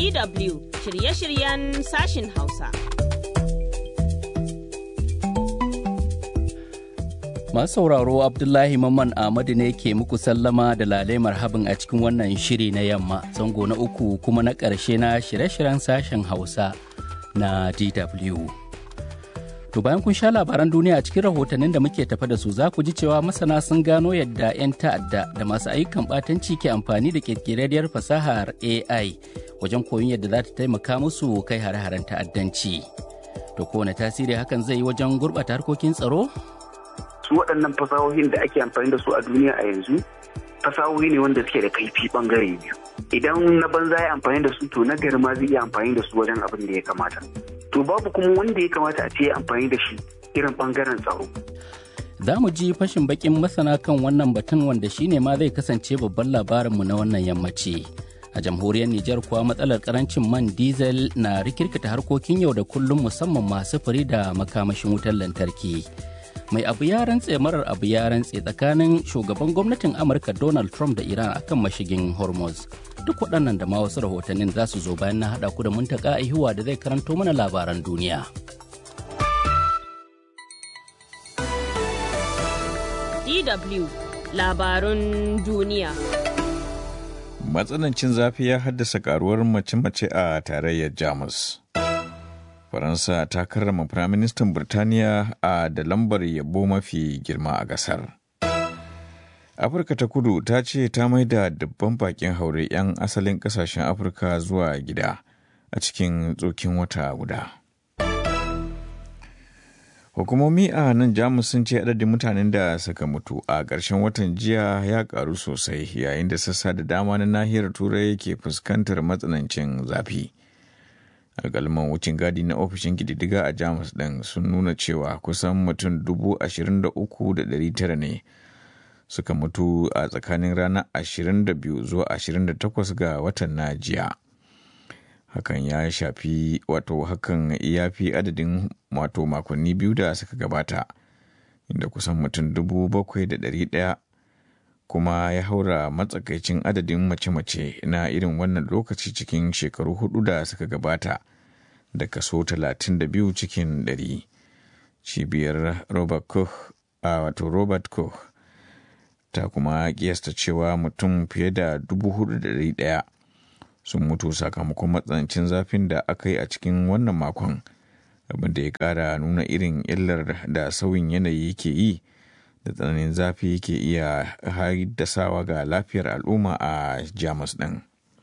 DW shirye-shiryen sashin Hausa. Masu sauraro Abdullahi Mamman Ahmadu ne ke muku sallama da lale marhabin a cikin wannan shiri na yamma zango na uku kuma na ƙarshe na shirye-shiryen sashen Hausa na DW. To bayan kun sha labaran duniya a cikin rahotannin da muke tafa da su za ku ji cewa masana sun gano yadda 'yan ta'adda da masu ayyukan ɓatanci ke amfani da ƙirƙirarriyar fasahar AI wajen koyon yadda za ta taimaka musu kai hare-haren ta'addanci. To kowane tasiri hakan zai yi wajen gurɓata harkokin tsaro? su waɗannan fasahohin da ake amfani da su a duniya a yanzu fasahohi ne wanda suke da kaifi bangare biyu idan na banza ya amfani da su to na gari ma zai iya amfani da su wajen abin da ya kamata to babu kuma wanda ya kamata a ce amfani da shi irin bangaren tsaro Za mu ji fashin bakin masana kan wannan batun wanda shine ma zai kasance babban labarinmu na wannan yammaci. A jamhuriyar Nijar kuwa matsalar karancin man diesel na rikirkita harkokin yau da kullum musamman masu furi da makamashin wutar lantarki. mai abu ya rantse marar abu ya rantse tsakanin shugaban gwamnatin amurka donald trump da iran akan mashigin hormuz duk waɗannan da ma wasu rahotannin za su zo bayan na haɗa ku da muntaka ihuwa da zai karanto mana labaran duniya DW labarun duniya. Matsanancin zafi ya haddasa karuwar mace-mace a tarayyar Jamus. Faransa ta karrama Firaministan Birtaniya a da lambar yabo mafi girma a gasar. Afirka ta kudu ta ce ta maida dubban bakin haure 'yan asalin kasashen Afirka zuwa gida a cikin tsokin wata guda. Hukumomi a nan Jamus sun ce adadin mutanen da suka mutu a ƙarshen watan jiya ya ƙaru sosai yayin da sassa da dama na nahiyar Turai ke fuskantar matsanancin zafi. alkalman wucin gadi na ofishin kididdiga a jamus ɗin sun nuna cewa kusan mutum dubu ashirin da uku da ɗari tara ne suka mutu a tsakanin ranar ashirin da biyu zuwa ashirin da takwas ga watan na jiya hakan ya shafi wato hakan ya fi adadin wato makonni biyu da suka gabata inda kusan mutum dubu bakwai da ɗari ɗaya kuma ya haura matsakaicin adadin mace-mace na irin wannan lokaci cikin shekaru hudu da suka gabata da kaso 32 cikin 100 cibiyar robert koch a wato robert koch ta kuma kiyasta cewa mutum fiye da 4,100 sun mutu sakamakon matsanancin zafin da aka yi a cikin wannan makon abinda ya kara nuna irin illar da sauyin yanayi ke yi da tsananin zafi ke iya haddasawa ga lafiyar al'umma a jamus ɗin.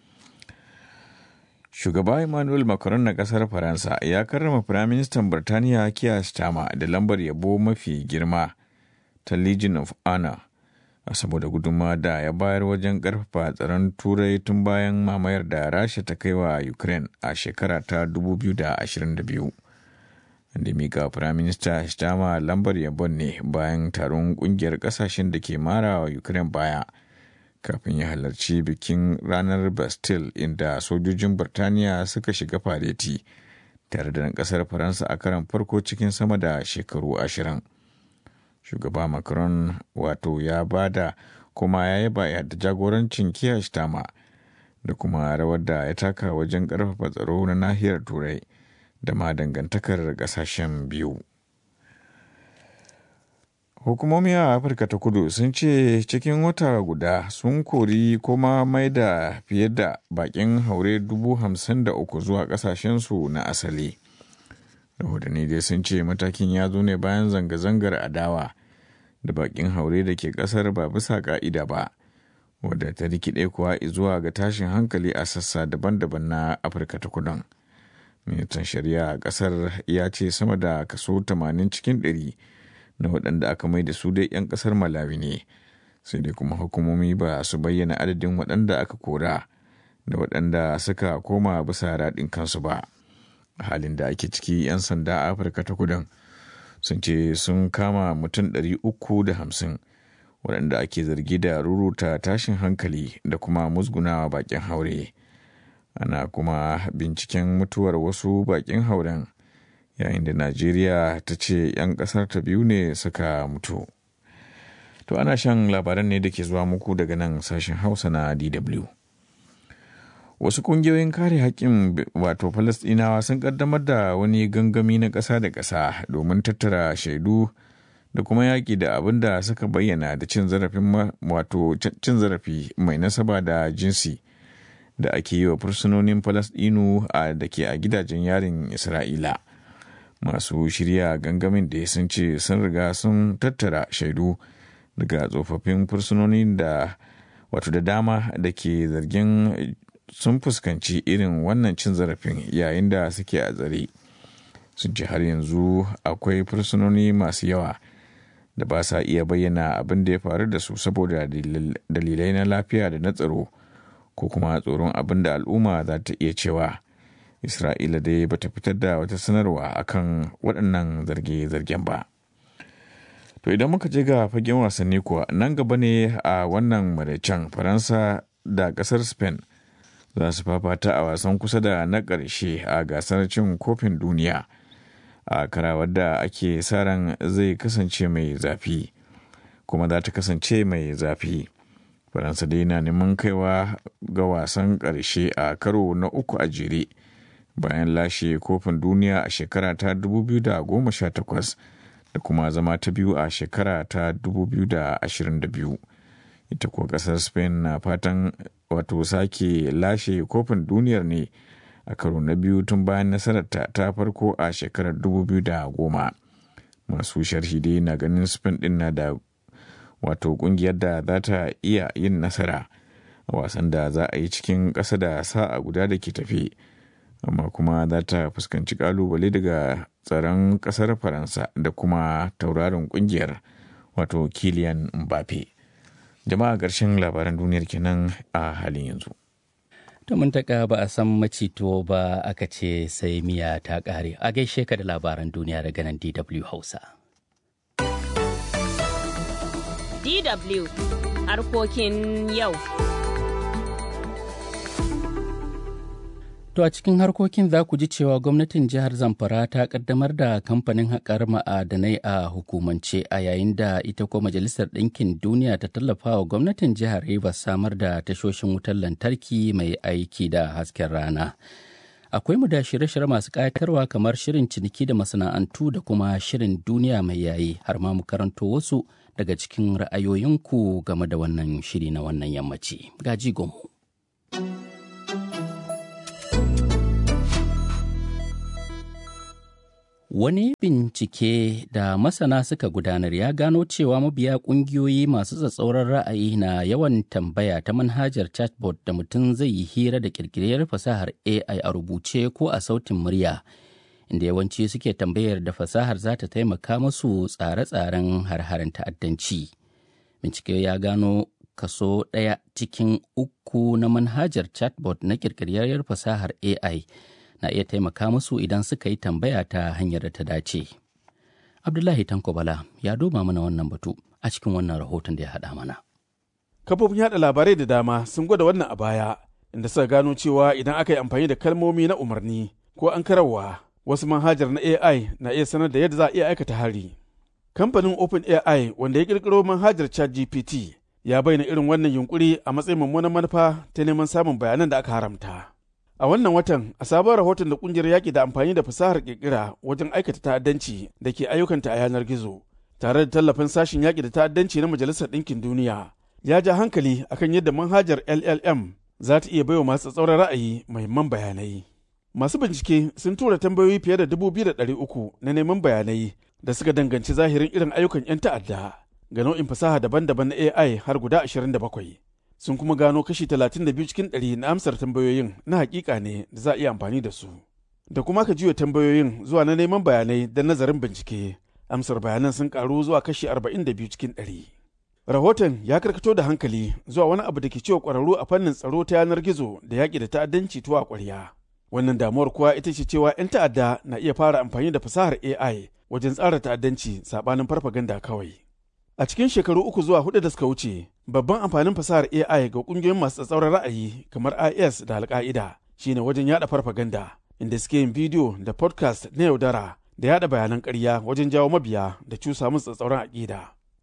shugaba emmanuel macron na ƙasar faransa ya karrama firaministan birtaniya kiya stama da lambar yabo mafi girma ta legion of honor a saboda gudunma da ya bayar wajen ƙarfafa tsaron turai tun bayan mamayar da rasha ta kai wa ukraine a shekara ta 2022 da mika firaminista Stama lambar yabon ne bayan taron kungiyar kasashen da ke mara wa Ukraine baya kafin ya halarci bikin ranar Bastille inda sojojin Birtaniya suka shiga fareti tare da kasar Faransa a karan farko cikin sama da shekaru ashirin. Shugaba Macron wato ya bada kuma ya yaba da jagorancin Kiya Stama da kuma rawar da ya taka wajen ƙarfafa tsaro na nahiyar Turai. da ma dangantakar kasashen biyu. Hukumomi a Afirka ta kudu sun ce cikin wata guda sun kori kuma mai da fiye da bakin haure dubu hamsin da uku zuwa kasashensu na asali. Rahotanni dai sun ce matakin ya zo ne bayan zanga-zangar adawa da bakin haure da ke kasar ba bisa ka'ida ba, wadda ta rikide kuwa zuwa ga tashin hankali a sassa daban-daban na Afirka ta kudun. ministan shari'a a kasar ya ce sama da kaso 80 cikin 100 na waɗanda aka mai da su dai 'yan kasar malawi ne sai dai kuma hukumomi ba su bayyana adadin waɗanda aka kora da waɗanda suka koma bisa raɗin kansu ba a halin da ake ciki 'yan sanda a afirka ta kudan sun ce sun kama mutum 350 waɗanda ake zargi da ruruta tashin hankali da kuma musgunawa bakin haure. ana kuma binciken mutuwar wasu bakin hauren yayin da najeriya ta ce 'yan kasar ta biyu ne suka mutu to ana shan labaran ne da ke zuwa muku daga nan sashen hausa na dw wasu kungiyoyin kare haƙƙin wato falastinawa sun kaddamar da wani gangami na ƙasa da ƙasa domin tattara shaidu da kuma yaƙi da abin da suka bayyana da cin zarafin wato cin zarafi mai nasaba da jinsi da ake yi wa fursunonin falastinu a da ke a gidajen yarin isra'ila masu shirya gangamin da sun ce sun riga sun tattara shaidu daga tsofaffin fursunonin da wato da dama da ke zargin sun fuskanci irin wannan cin zarafin yayin da suke a tsare sun ce har yanzu akwai fursunoni masu yawa da ba sa iya bayyana abin da ya faru da su saboda dalilai na lafiya da na tsaro ko kuma tsoron abin da al'umma za ta iya cewa isra'ila dai bata fitar da wata sanarwa akan waɗannan zarge-zargen ba to idan muka je ga fagen wasanni kuwa nan gaba ne a wannan maraicen faransa da ƙasar spain za su fafata a wasan kusa da na ƙarshe a gasar cin kofin duniya a karawar da ake sa ran zai kasance mai zafi kuma za ta kasance mai zafi faransa dai na neman kaiwa ga wasan ƙarshe a karo na uku a jere bayan lashe kofin duniya a shekara ta 2018 da kuma zama ta biyu a shekara ta 2022 ita kuwa ƙasar spain na fatan wato sake lashe kofin duniyar ne a karo na biyu tun bayan nasararta ta farko a shekarar 2010 masu sharhi dai na ganin spain din na da wato kungiyar da za ta iya yin nasara a wasan da za a yi cikin ƙasa da sa'a guda da ke tafi amma kuma za ta fuskanci kalubale daga tsaron ƙasar faransa da kuma tauraron kungiyar wato kilian mbappe jama'a ƙarshen labaran duniyar kenan a halin yanzu To mun taka ba a san macito ba aka ce sai miya ta ƙare. A gaishe ka da labaran duniya daga nan DW Hausa. DW harkokin yau. To a cikin harkokin za ku ji cewa gwamnatin jihar Zamfara ta kaddamar da kamfanin haƙar ma'adanai a hukumance a yayin da ita ko Majalisar Ɗinkin Duniya ta tallafa wa gwamnatin jihar Rivers samar da tashoshin wutar lantarki mai aiki da hasken rana. Akwai mu da shirye-shirye masu ƙayatarwa kamar shirin ciniki da masana'antu da kuma shirin duniya mai yayi har ma mu karanto wasu daga cikin ra'ayoyinku game da wannan shiri na wannan yammaci. Gaji gomu. Wani bincike da masana suka gudanar ya gano cewa mabiya ƙungiyoyi masu tsatsauran ra'ayi na yawan tambaya ta manhajar chatbot da mutum zai yi hira da ƙirƙirar fasahar AI a rubuce ko a sautin murya, inda yawanci suke tambayar da fasahar za ta taimaka musu tsare-tsaren har-haren ta'addanci. Bincike ya gano kaso ɗaya cikin uku na manhajar chatbot na ƙirƙirar fasahar AI. na iya taimaka musu idan suka yi tambaya ta hanyar da ta dace. Abdullahi Tanko Bala ya duba mana wannan batu a cikin wannan rahoton da ya haɗa mana. Kafofin yaɗa labarai da dama sun gwada wannan a baya, inda suka gano cewa idan aka yi amfani da kalmomi na umarni ko an karawa wasu manhajar na AI na iya sanar da yadda za a iya aikata hari. Kamfanin OpenAI wanda ya ƙirƙiro manhajar ChatGPT ya bayyana irin wannan yunkuri a matsayin mummunan manufa ta neman samun bayanan da aka haramta. A wannan watan, a sabon rahoton da kungiyar yaƙi da amfani da fasahar ƙirƙira wajen aikata ta'addanci da ke ayyukanta a yanar gizo, tare da tallafin sashen yaƙi da ta'addanci na Majalisar Ɗinkin Duniya, ya ja hankali akan yadda manhajar LLM za ta iya baiwa masu tsauran ra'ayi muhimman bayanai. Masu bincike sun tura tambayoyi fiye da dubu biyu da ɗari uku na neman bayanai da suka danganci zahirin irin ayyukan 'yan ta'adda ga nau'in fasaha daban-daban na AI har guda ashirin da bakwai. sun kuma gano kashi 32 cikin 100 na amsar tambayoyin na hakika ne da za a iya amfani da su. Da kuma ka juya tambayoyin zuwa na neman bayanai da nazarin bincike, amsar bayanan sun karu zuwa kashi 42 cikin 100. Rahoton ya karkato da hankali zuwa wani abu da ke cewa ƙwararru a fannin tsaro ta yanar gizo da yaƙi da ta'addanci tuwa ƙwarya. Wannan damuwar kuwa ita ce cewa 'yan ta'adda na iya fara amfani da fasahar AI wajen tsara ta'addanci saɓanin farfaganda kawai. A cikin shekaru uku zuwa hudu da suka wuce, babban amfanin fasahar AI ga kungiyoyin masu tsatsauran ra'ayi kamar IS da Al-Qaida shine wajen yada farfaganda, inda suke yin bidiyo da podcast na yaudara da yada bayanan ƙarya wajen jawo mabiya da cusa musu tsatsauran aƙida.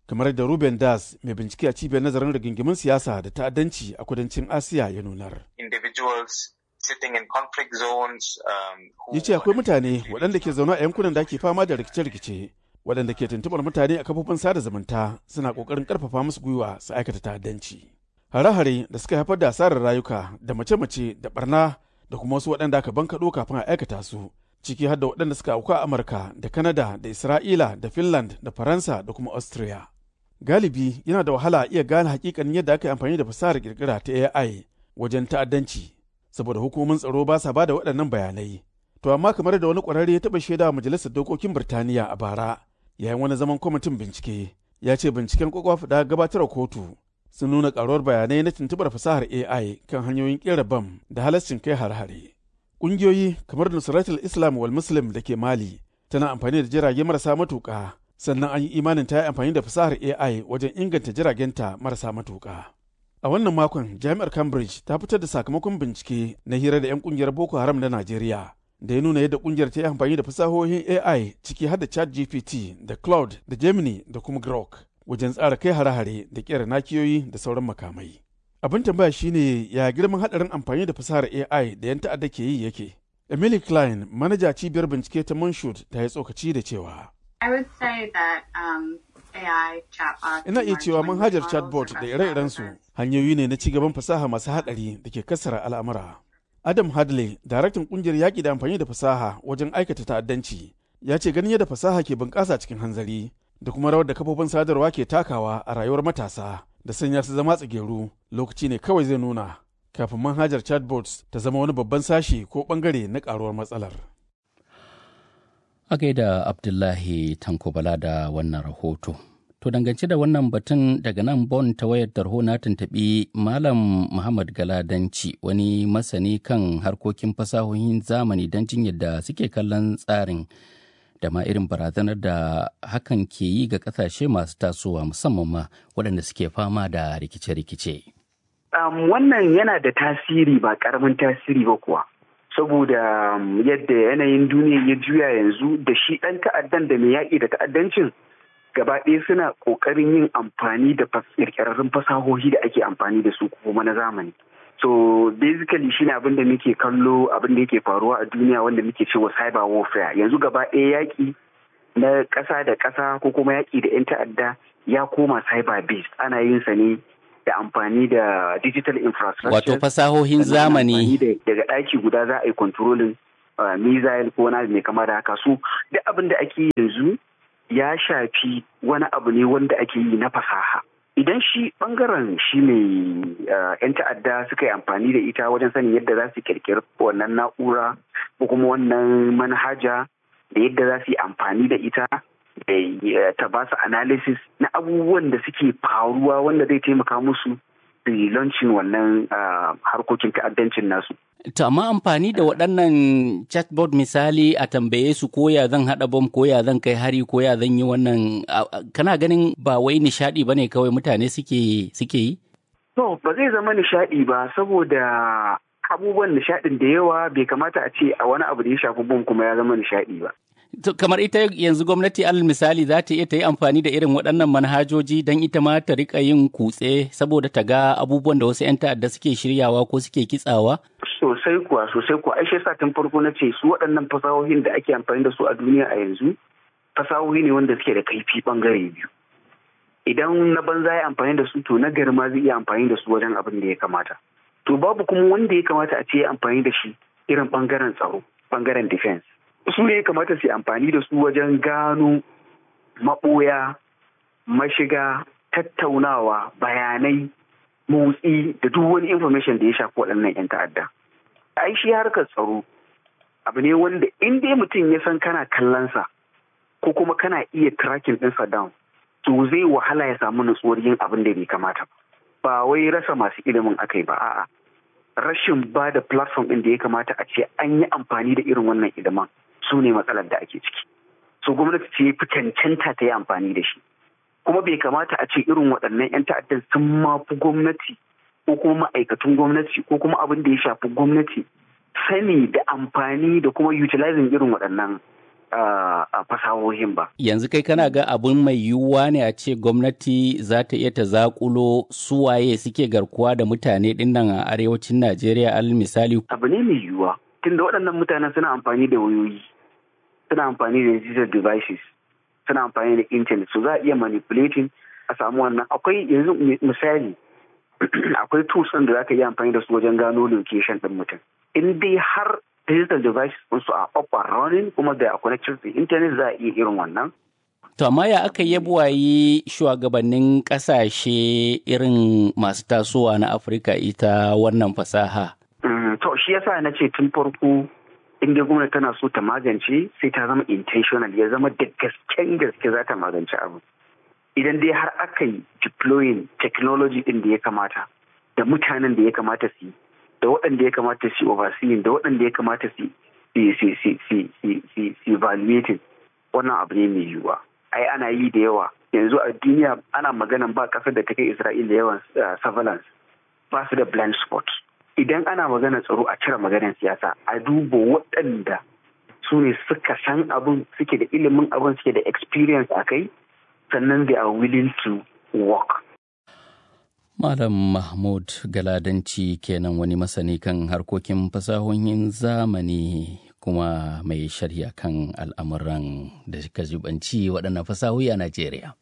kamar da Ruben Das mai bincike a cibiyar nazarin rigingimin siyasa da ta'addanci a kudancin Asiya ya nunar. Individuals sitting in conflict zones. Um, Ya ce akwai mutane waɗanda ke zaune a yankunan da ake fama da rikice-rikice waɗanda ke tuntuɓar mutane a kafofin sada zumunta suna ƙoƙarin ƙarfafa musu gwiwa su aikata ta'addanci. Hare-hare da suka haifar da asarar rayuka da mace-mace da barna da kuma wasu waɗanda aka bankaɗo kafin a aikata su ciki har da waɗanda suka auku a Amurka da Kanada da Isra'ila da Finland da Faransa da kuma Austria. Galibi yana da wahala a iya gane hakikanin yadda aka yi amfani da fasahar kirkira ta AI wajen ta'addanci saboda hukumomin tsaro ba sa ba da waɗannan bayanai. To amma kamar da wani ƙwararre ya taɓa shaida majalisar dokokin Birtaniya a bara yayin wani zaman kwamitin bincike ya ce binciken kwakwaf da gabatar kotu sun nuna ƙaruwar bayanai na tuntuɓar fasahar AI kan hanyoyin ƙera bam da halascin kai har-hare. Ƙungiyoyi kamar Nusratul Islam wal Muslim da ke Mali tana amfani da jirage marasa matuƙa sannan an yi imanin ta yi amfani da fasahar AI wajen inganta jiragenta marasa matuƙa. A wannan makon Jami'ar Cambridge ta fitar da sakamakon bincike na hira da 'yan ƙungiyar Boko Haram na Najeriya da ya nuna yadda ƙungiyar ta yi amfani da fasahohin AI ciki har da ChatGPT da Cloud da Gemini da kuma Grok wajen tsara kai hare-hare da ƙera nakiyoyi da sauran makamai. Abin tambaya shine ya girman haɗarin amfani da fasahar AI da 'yan ta'adda ke yi yake. Emily Klein, manaja cibiyar bincike ta Moonshot, ta yi tsokaci da cewa. I would say that um, AI chatbots. Ina iya cewa manhajar chatbot da ire-irensu hanyoyi ne na cigaban fasaha masu haɗari da ke kassara al'amura. Adam Hadley, daraktan ƙungiyar yaƙi da amfani da fasaha wajen aikata ta'addanci, ya ce ganin yadda fasaha ke bunƙasa cikin hanzari da kuma rawar da kafofin sadarwa ke takawa a rayuwar matasa da sanya su zama tsigeru lokaci ne kawai zai nuna kafin manhajar chatbots ta zama wani babban sashi ko ɓangare na ƙaruwar matsalar. A gaida Abdullahi Tankobala da wannan rahoto. To dangance da wannan batun daga nan Bon ta wayar tarho na tuntuɓi Malam Muhammad Galadanci wani masani kan harkokin fasahohin zamani don jin yadda suke kallon tsarin da ma irin barazanar da hakan ke yi ga ƙasashe masu tasowa musamman ma waɗanda suke fama da rikice-rikice. Um, wannan yana da tasiri ba ƙaramin tasiri ba kuwa. saboda yadda yanayin duniya ya juya yanzu da shi ɗan ta'addan da mai yaƙi da ta'addancin gaba ɗaya suna ƙoƙarin yin amfani da ƙirƙirarrun fasahohi da ake amfani da su kuma na zamani so basically shine abin da muke kallo abin da yake faruwa a duniya wanda muke cewa cyber warfare yanzu gaba ɗaya yaƙi na ƙasa da ƙasa ko kuma yaƙi da 'yan ta'adda ya koma cyber based ana yin sa ne da amfani da digital infrastructure. Wato fasahohin zamani. Daga ɗaki guda za a yi controlling missile ko wani mai kama da haka su duk abin da ake yi yanzu ya shafi wani abu ne wanda ake yi na fasaha. Idan shi bangaren shi mai yan ta'adda suka yi amfani da ita wajen sanin yadda za su kirkiri wannan na'ura ko kuma wannan manhaja da yadda za su yi amfani da ita da ta ba su analysis na abubuwan da suke faruwa wanda zai taimaka musu su launching wannan harkokin ta'addancin nasu. To amma amfani da waɗannan chatbot misali a tambaye su ko ya zan haɗa bom ko ya zan kai hari ko ya zan yi wannan kana ganin ba wai nishaɗi ba ne kawai mutane suke suke yi? To ba zai zama nishaɗi ba saboda abubuwan nishaɗin da yawa bai kamata a ce a wani abu da ya shafi bom kuma ya zama nishaɗi ba. kamar ita yanzu gwamnati alal misali za ta iya ta yi amfani da irin waɗannan manhajoji don ita ma ta rika yin kutse saboda ta ga abubuwan da wasu 'yan ta'adda suke shiryawa ko suke kitsawa? Sosai kuwa sosai kuwa aishe sa tun farko na ce su waɗannan fasahohin da ake amfani da su a duniya a yanzu fasahohi ne wanda suke da kaifi ɓangare biyu. Idan na banza ya amfani da su to na gari ma zai iya amfani da su wajen abin da ya kamata. To babu kuma wanda ya kamata a ce amfani da shi irin ɓangaren tsaro ɓangaren defense. su ne kamata su amfani da su wajen gano maɓoya mashiga tattaunawa bayanai motsi da duk wani information da ya shafi waɗannan 'yan ta'adda ai shi harkar tsaro abu ne wanda in dai mutum ya san kana kallonsa ko kuma kana iya tracking ɗinsa down to zai wahala ya samu nutsuwar yin abin da bai kamata ba wai rasa masu ilimin akai ba a'a rashin ba da platform ɗin da ya kamata a ce an yi amfani da irin wannan ilimin su ne matsalar da ake ciki so gwamnati ce fi cancanta ta yi amfani da shi kuma bai kamata a ce irin waɗannan 'yan ta'addan sun mafi gwamnati ko kuma ma'aikatun gwamnati ko kuma abin da ya shafi gwamnati sani da amfani da kuma utilizing irin waɗannan a fasahohin ba. Yanzu kai kana ga abun mai yiwuwa ne a ce gwamnati za ta iya ta zakulo suwaye suke garkuwa da mutane dinnan a arewacin Najeriya al misali. Abu ne mai yiwuwa. Tunda waɗannan mutanen suna amfani da wayoyi, suna amfani da digital devices, suna amfani da internet, so za a iya manipulating a samu wannan. Akwai yanzu misali, akwai tools ɗin da za ka iya amfani da su wajen gano location ɗin mutum. In dai har digital devices su a up and running kuma da a connected to internet za a iya irin wannan. To amma ya aka yi buwayi shugabannin kasashe irin masu tasowa na Afirka ita wannan fasaha. To shi yasa na ce tun farko in dai gwamnati tana so ta magance sai ta zama intentional ya zama da gasken gaske za ta magance abu. Idan dai har aka yi deploying technology din da ya kamata da mutanen da ya kamata su yi da waɗanda ya kamata su overseeing da waɗanda ya kamata su evaluating wannan abu ne mai yiwuwa ai ana yi da yawa yanzu a duniya ana maganan ba ƙasar da ta kai isra'ila yawan surveillance ba su da blind spot idan ana maganar tsaro a cire maganar siyasa a duba waɗanda su ne suka san abin suke da ilimin abin suke da experience a kai sannan they are willing to work Malam Mahmud Galadanci kenan wani masani kan harkokin fasahohin zamani kuma mai shari'a kan al'amuran da suka zubanci waɗannan fasahohi a Najeriya.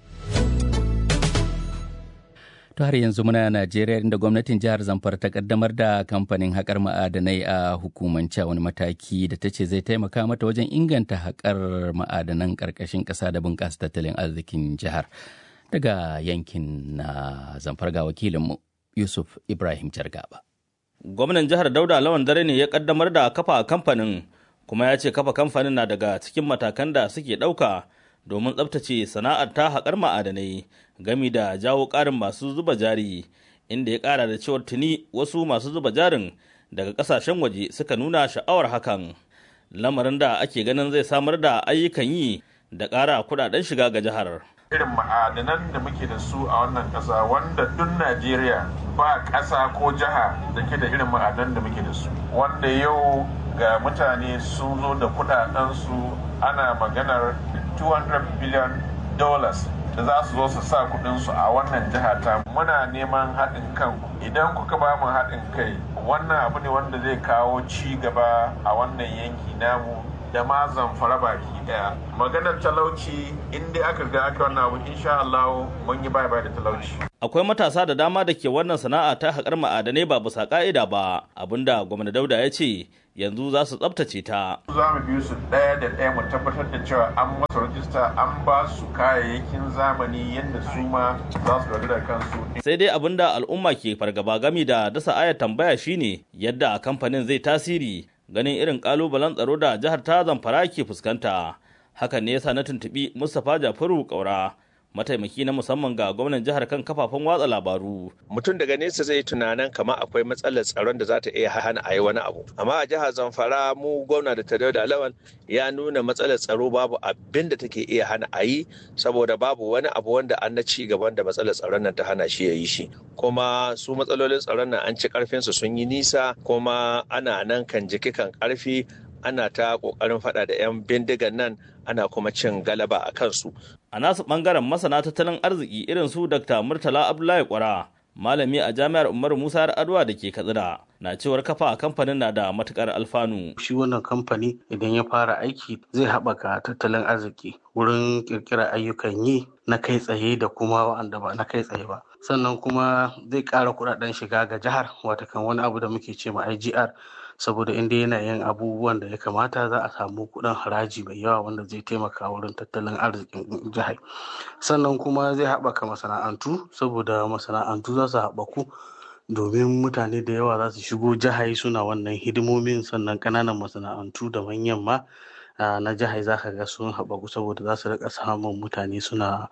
To har yanzu muna Najeriya inda gwamnatin jihar Zamfara ta kaddamar da kamfanin haƙar ma'adanai a hukumance wani mataki da ta ce zai taimaka mata wajen inganta haƙar ma'adanan ƙarƙashin ƙasa da bunƙasa tattalin arzikin jihar. daga yankin na zamfar ga wakilinmu yusuf ibrahim jargaba gwamnan jihar dauda lawan dare ne ya kaddamar da kafa kamfanin kuma ya ce kafa kamfanin na daga cikin matakan da suke ɗauka domin tsabtace sana'ar ta haƙar ma'adanai gami da jawo ƙarin masu zuba jari inda ya ƙara da cewar tuni wasu masu zuba jarin daga ƙasashen waje suka nuna sha'awar hakan lamarin da ake ganin zai samar da ayyukan yi da ƙara kuɗaɗen shiga ga jihar irin ma'adanan da muke da su a wannan ƙasa wanda duk Najeriya ba ƙasa ko jiha da ke da irin ma'adanan da muke da su wanda yau ga mutane sun zo da kudadensu ana maganar 200 billion dollars da za su zo su sa kudinsu a wannan jiha ta muna neman haɗin kan idan kuka ba mu haɗin kai wannan abu ne wanda zai kawo ci gaba a wannan yanki namu da ma zamfara baki daya maganar talauci in dai aka ga aka wannan abu insha Allah mun yi bye bye da talauci akwai matasa da dama da ke wannan sana'a ta haƙar ma'adanai ba bisa ka'ida ba abinda gwamna dauda ya ce yanzu za su tsabtace ta za mu biyu su ɗaya da ɗaya mu tabbatar da cewa an masa rajista an ba su kayayyakin zamani yadda su ma za su da kansu sai dai abinda al'umma ke fargaba gami da dasa ayar tambaya shine yadda kamfanin zai tasiri ganin irin kalubalen tsaro da jihar ta zamfara ke fuskanta hakan ne yasa na tuntubi mustapha jafaru kaura mataimaki na musamman ga gwamnan jihar kan kafafen watsa labaru mutum daga nesa zai tunanin kama akwai matsalar tsaron da za ta iya hana a yi wani abu amma a jihar zamfara mu gwamna da tadau da alawan ya nuna matsalar tsaro babu abin da take iya hana a yi saboda babu wani abu wanda an na ci gaban da matsalar tsaron nan ta hana shi ya yi shi kuma su matsalolin tsaron nan an ci karfinsu sun yi nisa kuma ana nan kan jiki kan karfi ana ta kokarin fada da 'yan bindigan nan ana kuma cin galaba a kansu. A nasu bangaren masana tattalin arziki irin su Dr. Murtala Abdullahi Kwara, malami a jami'ar Umaru Musa Adwa da ke Katsina, na cewar kafa kamfanin na da matukar alfanu. Shi wannan kamfani idan ya fara aiki zai haɓaka tattalin arziki wurin ƙirƙirar ayyukan yi na kai tsaye da kuma wa'anda ba na kai tsaye ba. Sannan kuma zai ƙara kuɗaɗen shiga ga jihar watakan wani abu da muke ce ma IGR saboda inda yana yin abubuwan da ya kamata za a samu kuɗin haraji mai yawa wanda zai taimaka wurin tattalin arzikin jihar sannan kuma zai haɓaka masana'antu saboda masana'antu za su haɓaku domin mutane da yawa za su shigo jihar suna wannan hidimomin sannan ƙananan masana'antu da manyan ma na jihar za ka ga sun haɓaku saboda za su rika samun mutane suna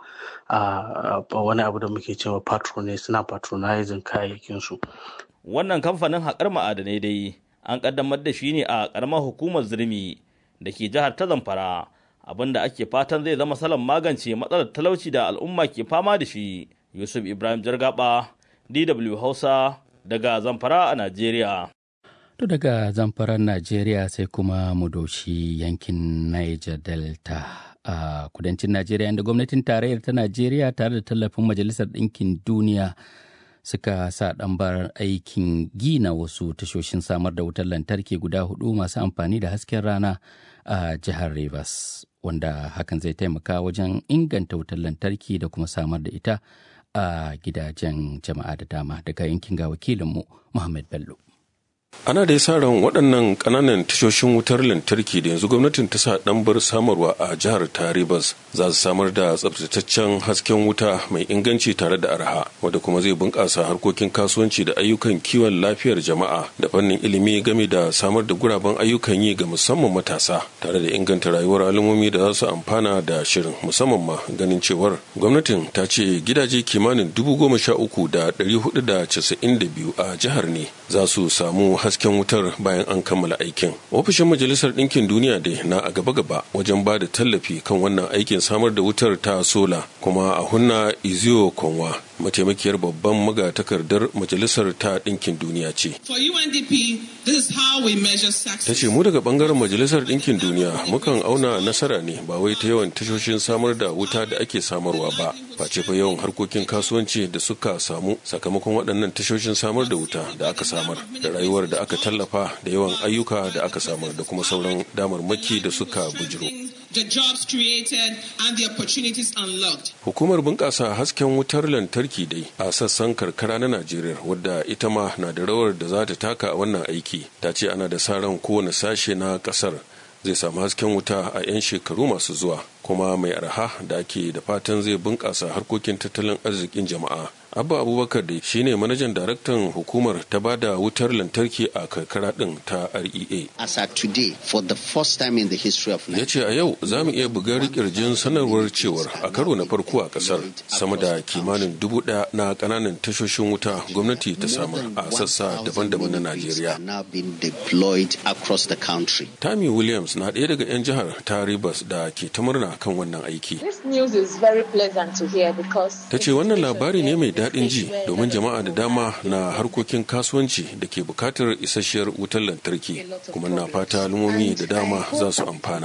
wani abu da muke cewa patronage suna patronizing kayayyakinsu wannan kamfanin haƙar ma'adanai dai an kaddamar da shi ne a ƙaramar hukumar zirmi da ke jihar ta zamfara abinda ake fatan zai zama salon magance matsalar talauci da al'umma ke fama da shi yusuf ibrahim jargaba dw hausa daga zamfara a najeriya To daga zamfaran Najeriya sai kuma mu doshi yankin Niger Delta a kudancin Najeriya inda gwamnatin tarayyar ta Najeriya tare da tallafin Majalisar Ɗinkin Duniya suka sa ɗambar aikin gina wasu tashoshin samar da wutar lantarki guda hudu masu amfani da hasken rana a jihar Rivers wanda hakan zai taimaka wajen inganta wutar lantarki da kuma samar da ita a gidajen jama'a da dama daga yankin ga wakilinmu Muhammad Bello. ana da sa ran waɗannan ƙananan tashoshin wutar lantarki da yanzu gwamnatin ta sa ɗanbar samarwa a jihar taribas za su samar da tsabtataccen hasken wuta mai inganci tare da arha wanda kuma zai bunƙasa harkokin kasuwanci da ayyukan kiwon lafiyar jama'a da fannin ilimi game da samar da guraben ayyukan yi ga musamman matasa tare da inganta rayuwar al'ummomi da za su amfana da shirin musamman ma ganin cewar gwamnatin ta ce gidaje kimanin dubu goma sha uku da ɗari hudu da casa'in da biyu a jihar ne za su samu hasken wutar bayan an kammala aikin ofishin majalisar ɗinkin duniya dai na a gaba-gaba wajen ba da tallafi kan wannan aikin samar da wutar ta sola kuma a hunna iziyo konwa mataimakiyar babban magatakardar majalisar ta ɗinkin duniya ce ta ce mu daga bangaren majalisar ɗinkin duniya mukan auna nasara ne ba wai ta yawan tashoshin samar da wuta da ake samarwa ba face fa yawan harkokin kasuwanci da suka samu sakamakon waɗannan tashoshin samar da wuta da aka samar da rayuwar da aka tallafa da yawan ayyuka da aka samar da kuma sauran damarmaki da suka bujiro the jobs created and the opportunities unlocked. Hukumar bunƙasa hasken wutar lantarki dai a sassan karkara na Najeriya wadda ita ma na da rawar da za ta taka a wannan aiki ta ce ana da sa ran kowane sashe na ƙasar zai samu hasken wuta a 'yan shekaru masu zuwa kuma mai arha da ake da fatan zai bunƙasa harkokin tattalin arzikin jama'a abba abubakar da shine manajan daraktan hukumar ta bada wutar lantarki a karkara din ta rea as at today for the first time in the history of ya ce a yau za mu iya bugar kirjin sanarwar cewar a karo na farko a kasar sama da kimanin dubu daya na kananan tashoshin wuta gwamnati ta samar a sassa daban-daban na najeriya tammy williams na ɗaya daga 'yan jihar ta rivers da ke ta murna kan wannan aiki ta ce wannan labari ne mai daɗin ji domin jama'a da dama na harkokin kasuwanci da ke bukatar isasshiyar wutar lantarki kuma na fata al'ummomi da dama za su amfana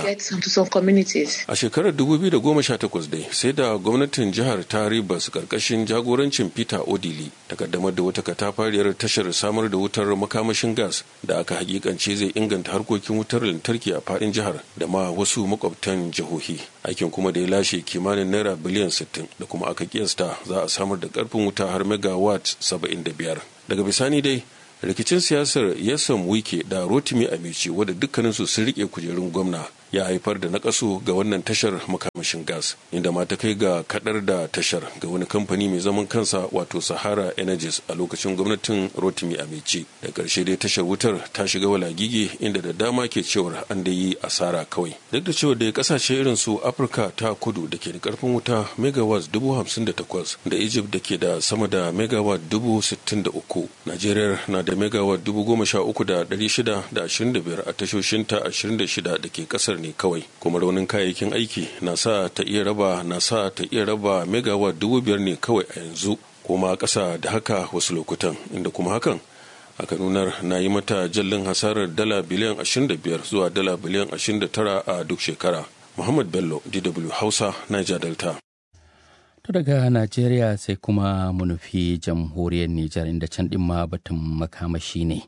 a shekarar 2018 dai sai da gwamnatin jihar ta ribas karkashin jagorancin peter odili ta kaddamar da wata katafariyar tashar samar da wutar makamashin gas da aka hakikance zai inganta harkokin wutar lantarki a faɗin jihar da ma wasu makwabtan jihohi aikin kuma da ya lashe kimanin naira biliyan 60 da kuma aka kiyasta za a samar da karfin wuta har megawatt 75 daga bisani dai rikicin siyasar yasan wike da rotimi amici wadda dukkaninsu sun rike kujerun gwamna ya haifar da nakasu ga wannan tashar makamashin gas inda ma ta kai ga kadar da tashar ga wani kamfani mai zaman kansa wato sahara energies a lokacin gwamnatin rotimi amici da karshe dai tashar wutar ta shiga walagige inda da dama ke cewar an da yi asara kawai duk da cewa da kasashe irin su afirka ta kudu da ke da karfin wuta megawatt dubu hamsin da takwas da egypt da ke da sama da megawatt dubu sittin da uku najeriya na da megawatt dubu goma sha uku da dari shida da ashirin da biyar a tashoshinta ashirin da shida da ke kasar ne kawai kuma raunin kayayyakin aiki na sa ta iya raba na sa ta iya raba megawatt dubu biyar ne kawai a yanzu kuma ƙasa da haka wasu lokutan inda kuma hakan aka nunar na yi mata jallin hasarar dala biliyan 25 zuwa dala biliyan 29 a duk shekara muhammad bello dw hausa niger delta To daga Najeriya sai kuma mu nufi jamhuriyar Nijar inda can ɗin ma batun makamashi ne.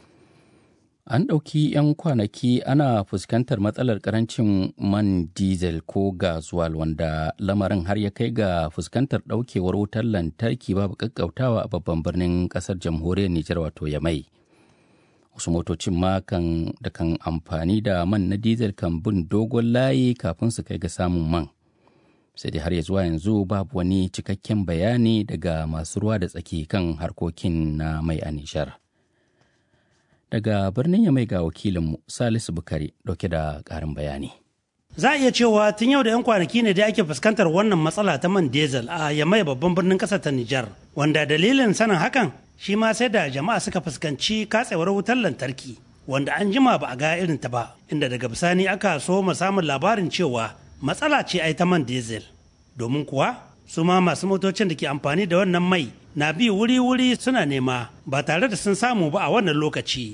An ɗauki 'yan kwanaki ana fuskantar matsalar ƙarancin man diesel ko gazuwal wanda lamarin har ya kai ga fuskantar ɗaukewar wutar lantarki babu ƙaƙƙautawa a babban birnin ƙasar jamhuriyar Nijar wato Yamai. Wasu motocin ma kan da kan amfani da man na diesel kan bin dogon layi kafin su kai ga samun man. Sai dai har ya zuwa yanzu babu wani cikakken bayani daga masu ruwa da tsaki kan harkokin na mai a Nijar. daga birnin ya mai ga wakilinmu salisu bukari dauke da karin bayani za a iya cewa tun yau da 'yan kwanaki ne da ake fuskantar wannan matsala ta man diesel a yamai babban birnin kasar ta nijar wanda dalilin sanin hakan shi ma sai da jama'a suka fuskanci katsewar wutar lantarki wanda an jima ba a ga irin ta ba inda daga bisani aka so mu samun labarin cewa matsala ce ai ta man diesel domin kuwa su ma masu motocin da ke amfani da wannan mai na bi wuri-wuri suna nema ba tare da sun samu ba a wannan lokaci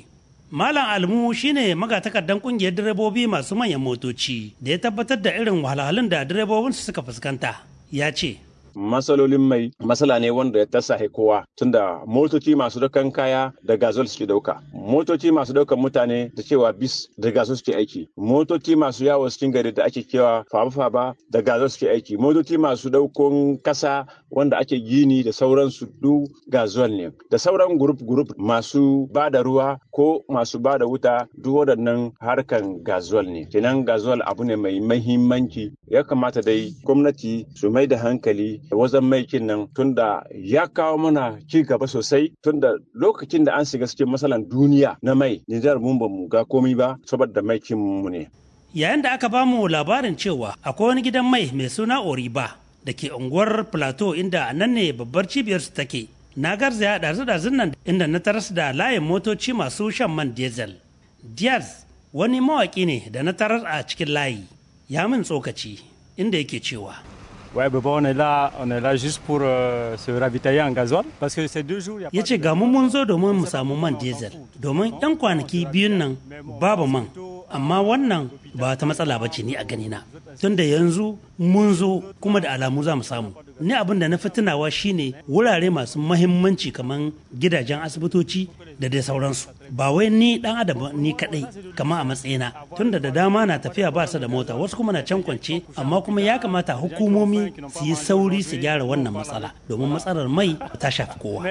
Malam Almu shine magatakardan kungiyar direbobi masu manyan motoci da ya tabbatar da irin wahalhalun da direbobinsu suka fuskanta. Ya ce, matsalolin mai matsala ne wanda ya tasahe kowa tunda motoci masu daukan kaya da gazol suke dauka motoci masu daukan mutane da cewa bis da gazol suke aiki motoci masu yawo cikin gari da ake kewa faba-faba da gazol suke aiki motoci masu daukon kasa wanda ake gini da sauransu duk gazol ne da sauran gurup gurup masu ba da ruwa ko masu ba da wuta duk waɗannan harkan gazol ne kenan gazol abu ne mai mahimmanci ya kamata dai gwamnati su mai da hankali wajen maikin nan tunda ya kawo mana ci gaba sosai tunda lokacin da an shiga cikin matsalan duniya na mai Nijar mun ba mu ga komai ba saboda maikin mu ne. Yayin da aka bamu labarin cewa akwai wani gidan mai mai suna Oriba da ke unguwar Plateau inda nan ne babbar cibiyar su take. Na garzaya ɗazu-ɗazun nan inda na taras da layin motoci masu shan man diesel. Diaz wani mawaƙi ne da na tarar a cikin layi. Ya min tsokaci inda yake cewa. Ouais, ben bon, on est là, on est là juste pour euh, se ravitailler en gasoil parce que ces deux jours. Ya ce ga mun zo domin mu samu man diesel domin 'yan kwanaki biyun nan babu man amma wannan ba ta matsala ba ce ni a ganina tunda yanzu mun zo kuma da alamu za mu samu ni abin da na fi tunawa shine wurare masu mahimmanci kamar gidajen asibitoci da dai sauransu ba wai ni dan adam ni kadai kama a matsayina tunda da dama na tafiya ba su da mota wasu kuma na can kwance amma kuma ya kamata hukumomi su yi sauri su gyara wannan matsala domin matsalar mai ta shafi kowa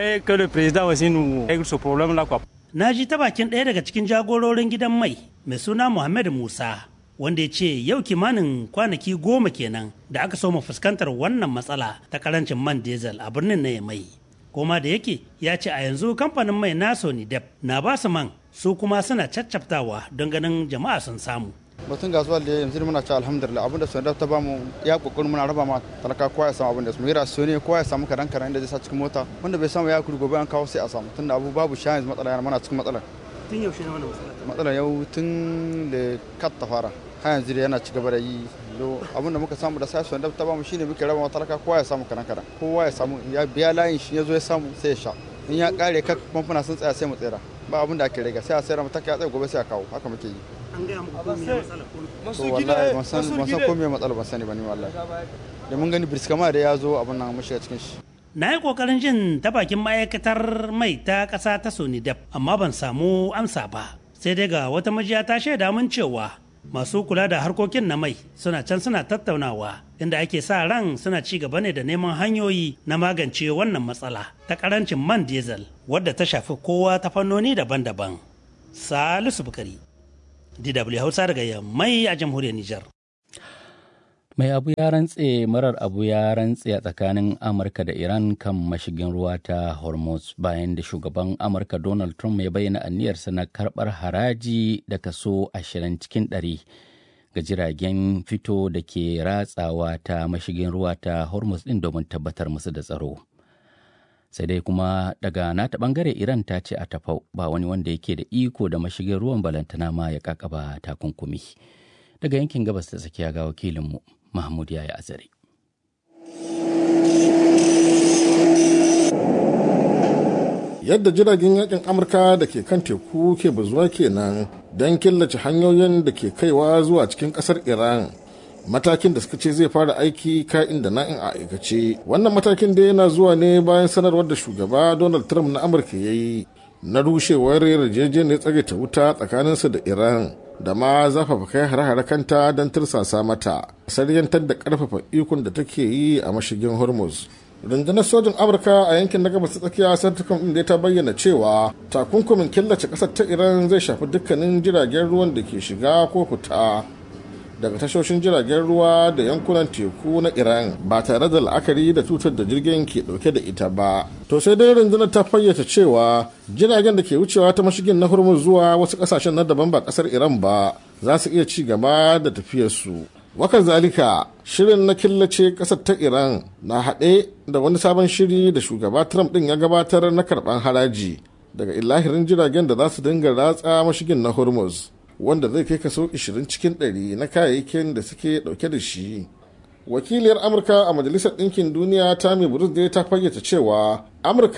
na ji ta bakin ɗaya daga cikin jagororin gidan mai mai suna muhammad musa wanda ya ce yau kimanin kwanaki goma kenan da aka so mu fuskantar wannan matsala ta karancin man diesel a birnin na mai koma da yake ya ce a yanzu kamfanin mai na sony dep na ba su man su kuma suna caccaftawa don ganin jama'a sun samu batun gasuwa da yanzu muna ci alhamdulillah abinda sony dep ta ba mu ya kokarin muna raba ma talaka kowa ya samu abinda su mu su ne kowa ya samu kadan kadan inda zai sa cikin mota wanda bai samu ya kuri gobe an kawo sai a samu tunda abu babu sha yanzu matsala yana mana cikin matsala tun yaushe ne wannan matsala matsala yau tun da kat ta fara har yanzu da yana ci gaba da yi abinda muka samu da sai wanda ta bamu shine muke raba talaka kowa ya samu karan karan kowa ya samu ya biya layin shi ya zo ya samu sai ya sha in ya kare ka famfuna sun tsaya sai mu tsira ba abin da ake riga sai a sayar mata ya tsaye gobe sai a kawo haka muke yi an gaya muku ko me matsala to wallahi ban san ban san ko me matsala ban sani ba ni wallahi da mun gani birskama da ya zo abin nan mun shiga cikin shi na yi kokarin jin ta bakin ma'aikatar mai ta ƙasa ta sonidep amma ban samu amsa ba sai dai ga wata majiya ta shaida mun cewa masu kula da harkokin na mai suna can suna tattaunawa inda ake sa ran suna ci gaba ne da neman hanyoyi na magance wannan matsala ta karancin man diesel wadda ta shafi kowa ta fannoni daban-daban salisu bukari dw hausa daga mai a jamhuriyar nijar mai abu ya rantse marar abu ya rantse a tsakanin amurka da iran kan mashigin ruwa ta hormuz bayan da shugaban amurka donald trump ya bayyana aniyarsa na karbar haraji da kaso 20 cikin 100 ga jiragen fito da ke ratsawa ta mashigin ruwa ta hormuz din domin tabbatar musu da tsaro sai dai kuma daga nata bangare iran ta ce a tafau ba wani wanda yake da iko da mashigin ruwan balantana ma ya kakaba takunkumi daga yankin gabas ta tsakiya ga wakilinmu Mahmud ya yi azare. Yadda jiragen yakin Amurka da ke kan teku ke bazuwa kenan don killace hanyoyin da ke kaiwa zuwa cikin kasar Iran. Matakin da suka ce zai fara aiki ka'in da na'in a aikace. Wannan matakin da yana zuwa ne bayan sanarwar da shugaba Donald Trump na Amurka ya yi na rushewar yarjejeniyar tsagaita wuta tsakaninsa da Iran. da ma zafafa kai hare-hare kanta don tursasa mata saryantar da karfafa ikon da take yi a mashigin hormuz rundunar sojin amurka a yankin na gabas tsakiya santukan inda ta bayyana cewa takunkumin killace kasar ta iran zai shafi dukkanin jiragen ruwan da ke shiga ko fita daga tashoshin jiragen ruwa da yankunan teku na iran ba tare da la'akari da tutar da jirgin ke dauke da ita ba to sai dai rundunar ta fayyace cewa jiragen da ke wucewa ta mashigin na hormuz zuwa wasu kasashen na daban ba kasar iran ba za su iya ci gaba da tafiyarsu wakan zalika shirin na killace kasar ta iran na haɗe da wani sabon shiri da shugaba trump ɗin ya gabatar na karɓan haraji daga ilahirin jiragen da za su dinga ratsa mashigin na hormuz wanda zai kai kaso 20 cikin 100 na kayayyakin da suke dauke da shi wakiliyar amurka a majalisar ɗinkin duniya tammy bruce dai ta fayyace cewa amurkan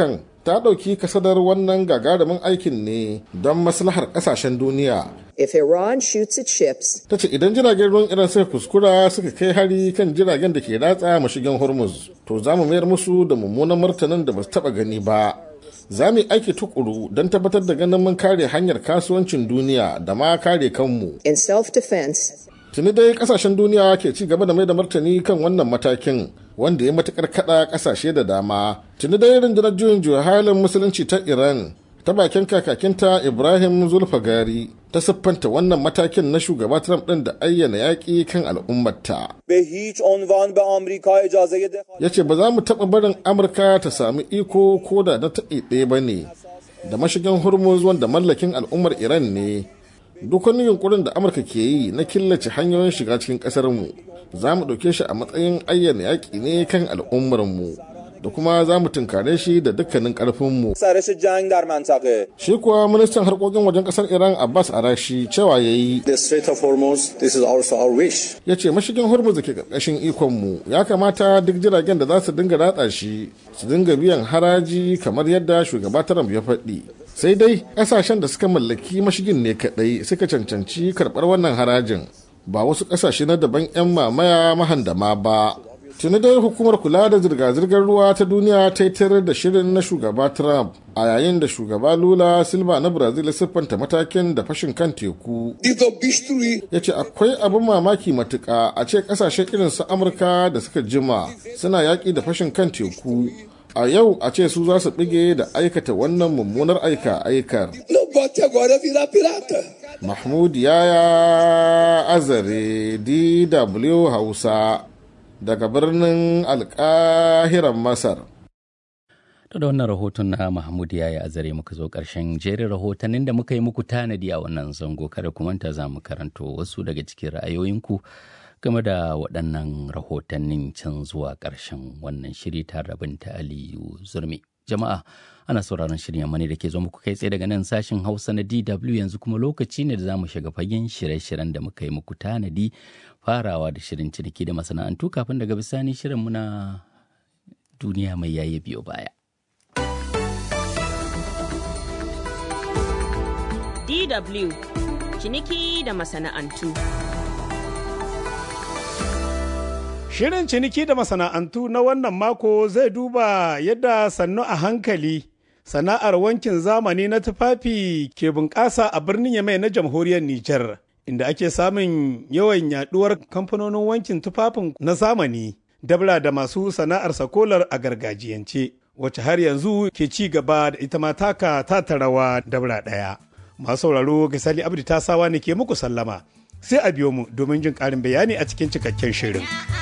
ta ɗauki kasadar wannan gagarumin aikin ne don maslahar ƙasashen duniya. If Iran shoots its ships, Ta ce idan jiragen ruwan Iran suka kuskura suka kai hari kan jiragen da ke ratsa mashigin Hormuz, to za mu mayar musu da mummunan martanin da ba su taɓa gani ba. Za mu yi aiki tukuru don tabbatar da ganin mun kare hanyar kasuwancin duniya da ma kare kanmu. in self-defense, Tuni dai kasashen duniya ke ci gaba da mai da martani kan wannan matakin wanda ya matukar kada kasashe da dama. Tuni dai rundunar juyin juya halin musulunci ta Iran ta bakin kakakinta Ibrahim Zulfagari ta siffanta wannan matakin na shugaba Trump ɗin da ayyana yaƙi kan al'ummarta. به هیچ عنوان به آمریکا اجازه دخالت Ya ce ba za mu taɓa barin Amurka ta sami iko ko da na taƙi ɗaya ba ne da mashigin Hormuz wanda mallakin al'ummar Iran ne. Duk wani yunkurin da Amurka ke yi na killace hanyoyin shiga cikin ƙasarmu za mu ɗauke shi a matsayin ayyana yaƙi ne kan al'ummarmu da kuma za mu tunkare shi da dukkanin ƙarfinmu. سرش جنگ در منطقه Shi kuwa ministan harkokin wajen ƙasar Iran Abbas Arashi cewa ya yi The Strait of Hormuz, this is also our wish. ya ce mashigin hormuz da ke ƙarƙashin ikonmu ya kamata duk jiragen da za su dinga ratsa shi su dinga biyan haraji kamar yadda shugaba Trump ya faɗi sai dai ƙasashen da suka mallaki mashigin ne kaɗai suka cancanci karɓar wannan harajin ba wasu ƙasashe na daban 'yan mamaya mahandama ba tuni dai hukumar kula da zirga-zirgar ruwa ta duniya ta yi tarar da shirin na shugaba trump a yayin da shugaba lula silva na brazil ya siffanta matakin da fashin kan teku ya ce akwai abin mamaki matuka a ce kasashen irin su amurka da suka jima suna yaƙi da fashin kan teku a yau a ce su za su bige da aikata wannan mummunar aika aikar mahmud yaya azare dw hausa daga birnin alkahiran masar To da wannan rahoton na Mahmud ya yi azare muka zo ƙarshen jerin rahotannin da muka yi muku tanadi a wannan zango kada ku manta za mu karanto wasu daga cikin ra'ayoyinku game da waɗannan rahotannin can zuwa ƙarshen wannan shiri tare da binta Aliyu Zurmi. Jama'a ana sauraron shirin yamma ne da ke zo muku kai tsaye daga nan sashin Hausa na DW yanzu kuma lokaci ne da za mu shiga fagen shirye-shiryen da muka yi muku tanadi farawa da shirin ciniki da masana'antu kafin daga bisani shirin muna duniya mai yaye biyo baya. DW ciniki da masana'antu. Shirin ciniki da masana'antu na wannan mako zai duba yadda sannu a hankali sana'ar wankin zamani na tufafi ke bunƙasa a birnin Yamai na jamhuriyar Nijar, inda ake samun yawan yaduwar kamfanonin wankin tufafin na zamani, dabla da masu sana'ar sakolar a gargajiyance, wacce har yanzu ke ci gaba da ita ma taka ta rawa dabla ɗaya. Masu sauraro Gisali Abdi ta sawa ne ke muku sallama, sai a biyo mu domin jin ƙarin bayani a cikin cikakken shirin.